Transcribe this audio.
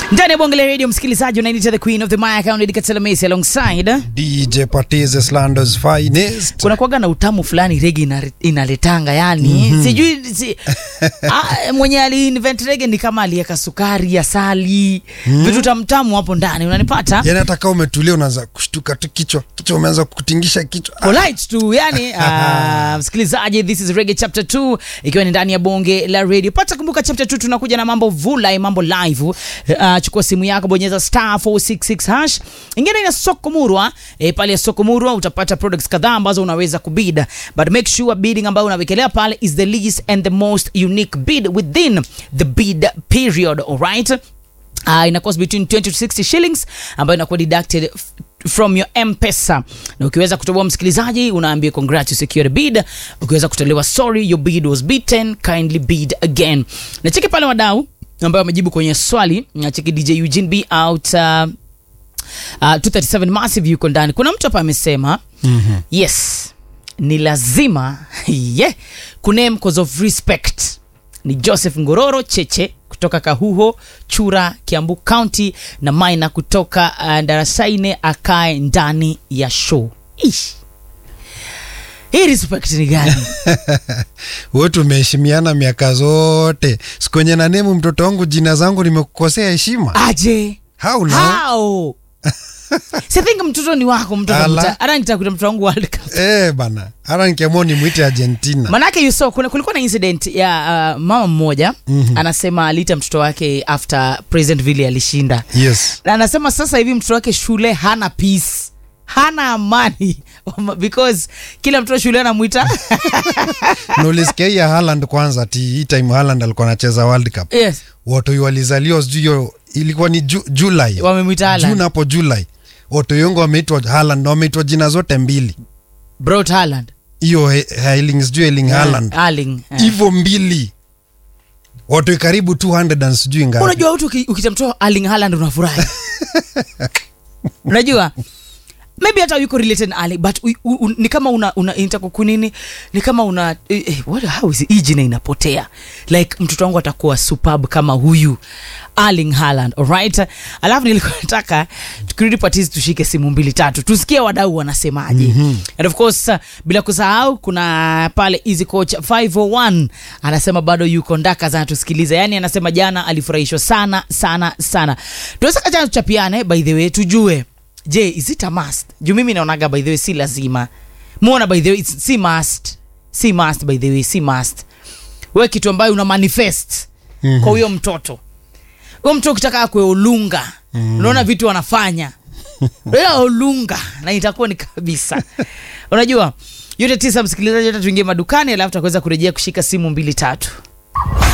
ndani ya bonge la radio msikilizaji unainita the queen of the maya county Katela Messi alongside DJ Patize Slanders finest. kuna kuaga na utamu fulani rege ina, inaletanga yani mm-hmm. sijui si, a, mwenye aliinvent rege ni kama aliweka sukari asali mm-hmm. vitu tamtamu hapo ndani unanipata Yani hata kama umetulia unaanza kushtuka tu kichwa, kichwa umeanza kutingisha kichwa. Ah, polite tu yani uh, msikilizaji this is reggae chapter 2 ikiwa ni ndani ya bonge la radio pata kumbuka chapter 2 tunakuja na mambo vulai mambo live uh, chukua simu yako bonyeza star 466 hash ingine ina soko murwa e, pale ya soko murwa utapata products kadhaa ambazo unaweza kubid but make sure bidding ambayo unawekelea pale is the least and the most unique bid within the bid period alright uh, ina cost between 20 to 60 shillings ambayo inakuwa deducted f- from your mpesa na ukiweza kutoboa msikilizaji unaambia congrats you secured a bid ukiweza kutolewa sorry your bid was beaten kindly bid again na cheki pale wadau ambayo wamejibu kwenye swali na cheki dj eugene b out uh, uh, 237 massive yuko ndani kuna mtu hapa amesema mm-hmm. yes ni lazima yeah, kuname cause of respect ni joseph ngororo cheche kutoka kahuho chura kiambu county na maina kutoka uh, darasaine akae ndani ya show Ish. hii respect ni gani Wewe tumeheshimiana miaka zote. Siku yenye na nemu mtoto wangu jina zangu nimekukosea heshima. aje How now? how si think mtoto ni wako mtoto Ala. mta- hata nitakuta mtoto wangu world cup Eh bana. Hata nikiamua nimwite Argentina. manake you saw, kuna, kulikuwa na incident ya uh, mama mmoja mm-hmm. anasema aliita mtoto wake after president vile alishinda Yes. na anasema sasa hivi mtoto wake shule hana peace hana amani because kila mtoto shule anamwita Na ulisikia hii ya Haaland kwanza ati hii time Haaland alikuwa anacheza World Cup. yes Watu walizaliwa sijui hiyo ilikuwa ni ju, July. wamemwita Haaland. June hapo July. Watu wengi wameitwa Haaland na wameitwa jina zote mbili. Braut Haaland. Hiyo He- Erling sijui Erling Haaland. Erling, eh. hivyo mbili watu karibu 200 and sijui ngapi unajua watu uki- ukita mtoto Erling Haaland unafurahi unajua maybe hata yuko related na Ali but u, u, u, ni kama una, una inataka kunini ni kama una eh, eh, what, how is it? hii jina inapotea like mtoto wangu atakuwa superb kama huyu Erling Haaland alright alafu nilikuwa nataka tukirudi patizi tushike simu mbili tatu tusikie wadau wanasemaje mm-hmm. and of course uh, bila kusahau kuna pale easy coach 501 anasema bado yuko ndaka sana tusikilize yani anasema jana alifurahishwa sana sana sana tunaweza kachana tuchapiane by the way tujue je is it a must juu mimi naonaga by the way si lazima muona by the way it's, si must si must by the way si must we kitu ambayo una manifest mm-hmm. kwa huyo mtoto huyo mtoto ukitaka akwe ulunga mm. unaona vitu wanafanya Ila ulunga na itakuwa ni kabisa unajua yote tisa msikilizaji hata tuingie madukani alafu takuweza kurejea kushika simu mbili tatu